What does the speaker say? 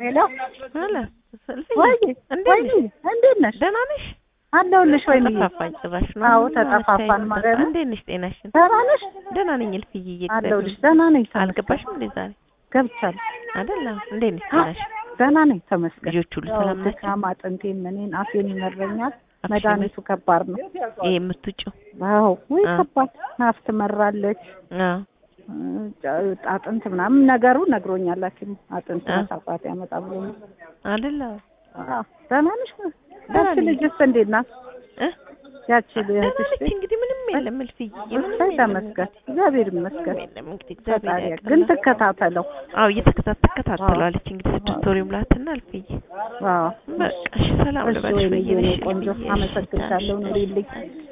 ሄሎ አለ ሰልፍዬ ወይ እንዴት ወይ ነሽ? እንዴት ነሽ? ደህና ነሽ? አለሁልሽ። ወይ ተጠፋፋኝ ጭራሽ ነው። አዎ ተጠፋፋን ማለት ነው። እንዴት ነሽ? ጤናሽን? ደህና ነሽ? ደህና ነኝ እልፍዬ። አለሁልሽ። ደህና ነኝ። ተመስገን። አልገባሽም እንዴ ዛሬ? ገብቻለሁ። አይደለ? እንዴት ነሽ? ጤናሽ? ደህና ነኝ። ተመስገን። ልጆች ሁሉ ሰላም ናቸው? ድካም አጥንቴን ምኔን አፌን ይመረኛል። አፍሽ መድኃኒቱ ከባድ ነው። ይሄ የምትውጪው? አዎ ወይ አ። ከባድ ናፍ ትመራለች። አዎ አጥንት ምናምን ነገሩ ነግሮኛል ሐኪም አጥንት አ። መሳሳት ያመጣ ብሎ አይደለ? አዎ ደህና ነሽ? ደህና ያቺ ነኝ። ልጅስ እንዴት ናት? እ? ያቺ ደህና ልጅሽ ነች እንግዲህ ምንም የለም እልፍዬ። ምንም እሰይ የለም ተመስገን እግዚአብሔር ይመስገን። ምንም የለም እንግዲህ እግዚአብሔር ፈጣሪ ያውቃል። ግን ትከታተለው። አዎ እየተከታተ ትከታተለዋለች እንግዲህ ስድስት ወር ይሙላትና እልፍዬ። አዎ በቃ እሺ ሰላም እሺ ልበልሽ ወይኔ ብዬሽ የኔ እልፍዬ። ቆንጆ እሺ፣ አመሰግንሻለሁ። እሺ፣ ኑሪልኝ። እሺ።